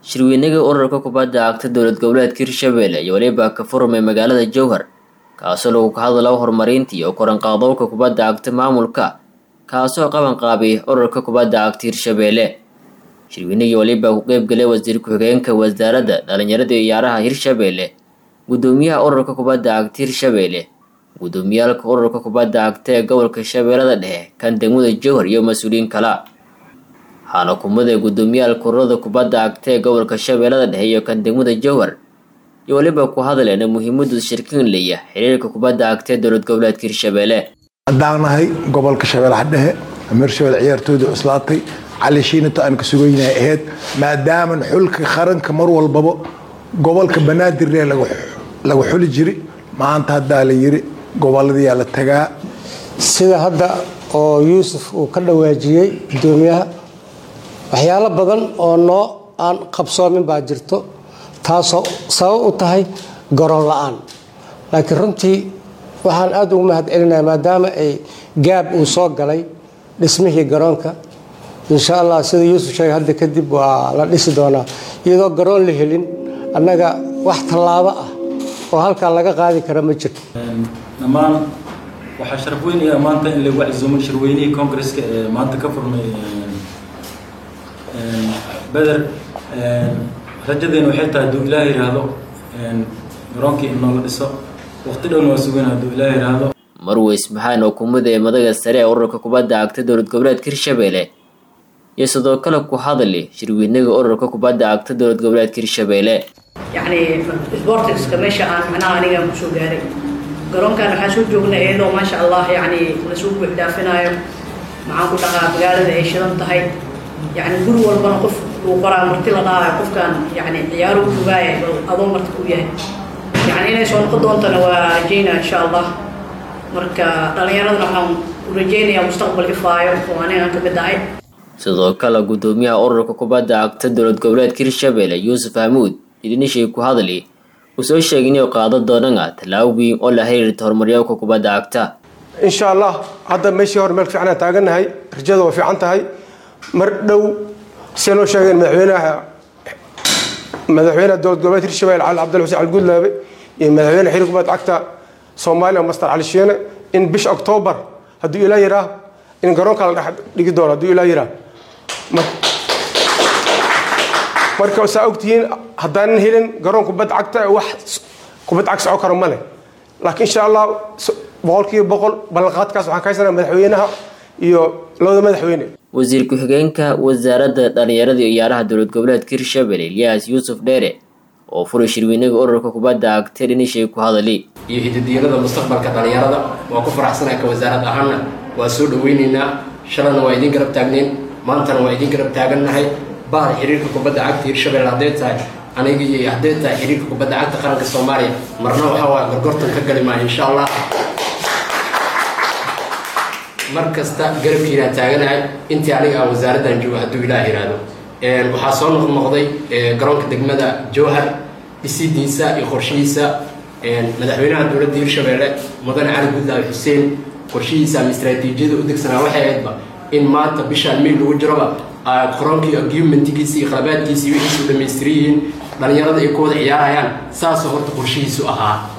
shirweynaga ururka kubadda cagta dowlad goboleedka hirshabelle iyo weliba ka furmay magaalada jowhar kaasoo lagu ka hadlao horumarinta iyo koranqaadowka kubadda cagta maamulka kaasoo qaban qaabay ururka kubadda cagta hirshabelle shirweynagii waliba ku qeybgalay wasiir ku-xigeenka wasaaradda dhalinyarada iyo ciyaaraha hirshabelle gudoomiyaha ururka kubadda cagta hirshabelle gudoomiyaalka ururka kubadda cagta ee gobolka shabeellada dhexe kan degmada jowhar iyo mas-uuliyiin kala waxaana kumada gudoomiyaalka ururada kubadda cagta ee gobolka shabeellada dhexe iyo kan degmada jowhar iyo weliba ku hadleena muhiimadu shirkin leeya xiriirka kubadda cagta ee dowlad goboleedka hirshabelle haddaan nahay gobolka shabeellaha dhexe amiir shabelle ciyaartooyda cuslaatay cali shiinata aan ka sugaynahay ahayd maadaaman xulka qaranka mar walbaba gobolka banaadiree lagu xuli jiri maanta haddaa la yiri goboladiyaa la tagaa sida hadda oo yuusuf uu ka dhawaajiyey gudoomiyaha waxyaalo badan oo noo aan qabsoomin baa jirto taasoo sabab u tahay garoon la-aan laakiin runtii waxaan aada ugu mahad celinaya maadaama ay gaab uu soo galay dhismihii garoonka insha allah sida yuusuf sheegay hadda kadib waa la dhisi doonaa iyadoo garoon la helin annaga wax tallaabo ah oo halkaa laga qaadi kara ma jirto dhammaan waxaa sharaf weynaya maanta in lagu casuumo shirweynihii congresska ee maanta ka furmay beder rajadeena waxay tahay hadduu ilaah yidhaahdo garoonkii in noola dhiso waqti dhowna waa sugana hadduu ilaah yidhaahdo marweys maxaan oo kumida ee madaga sare ee ururka kubadda cagta dowlad goboleedka hirshabelle iyo sidoo kale ku hadli shirweynaga ururka kubadda cagta dowlad goboleedka hirshabelle yacni sportingska meesha aan macnaha anigaan kusoo gaaray garoonkan waxaan soo joognay iyadoo maasha allah yacni lasoo buux dhaafinaayo maxaan ku dhaqaa magaalada ay shidan tahay yacni guri walbana qof uu qoraa marti la dhahaayo qofkan yacni ciyaaro u fogaaya bal adoo marti ku yahay yacni inay soo noqon doontana waa rajaynaa insha allah marka dhallinyaradana waxaan u rajaynayaa mustaqbal ifaayo oo anigaan ka mid ahay sidoo kale gudoomiyaha ururka kubadda cagta dowlad goboleedka hirshabelle yuusuf hamuud idinishii ku hadli uu soo sheegay inay qaado doonana tallaabo weyn oo la xiriirta horumaryaalka kubadda cagta insha allah hadda meeshii hore meel fiican aan taagannahay rajada waa fiican tahay mar dhow see noo sheegeen madaxweynaha madaxweynaha dowlad goboleed hirshabelle cali cabdalla xuseen calgudlaabe iyo madaxweyne xiriir kubadda cagta soomaaliya master cali shiine in bisha octoobar hadduu ilaa yiraa in garoonka la dhex dhigi doono hadduu ilaa yiraa marka saa ogtihiin haddaanan helin garoon kubad cagta wax kubad cag soco karo male laakiin insha allah boqolkiiba boqol ballanqaadkaas waxaan ka haysanaa madaxweynaha iyo labada madaxweyne wasiir ku-xigeenka wasaaradda dhalinyarada iyo ciyaaraha dowlad goboleedka hirshabelle ilyaas yuusuf dheere oo furay shirweynaga ururka kubadda cagta dhinishay ku hadali iyo hidadiilada mustaqbalka dhalinyarada waa ku faraxsanaa ka wasaarad ahaana waa soo dhaweyneynaa shalana waa idiin garab taagneyn maantana waa idiin garab taagannahay bahal xiriirka kubadda cagta hirshabelle hadday tahay aniga iyo hadday tahay xiriirka kubadda cagta qaranka soomaaliya marna waxaa waa gorgortan ka gali maayo insha allah mar kasta garabkiinaan taaganahay intii aniga aan wasaaraddan joogo hadduu ilaah yidhaahdo waxaa soo noqnoqday garoonka degmada jowhar dhisidiisa iyo qorshihiisa madaxweynaha dowladda hirshabelle mudane cali gudlaabe xuseen qorshihiisa ama istraatiijiyada u degsanaa waxay ahaydba in maanta bishaan miil lagu jiroba qoroonkii argumentigiisa iyo qalabaadkiisa iyo wixiisu dhammaystiran yihiin dhalinyarada ay ku wada ciyaarayaan saasoo horta qorshihiisu ahaa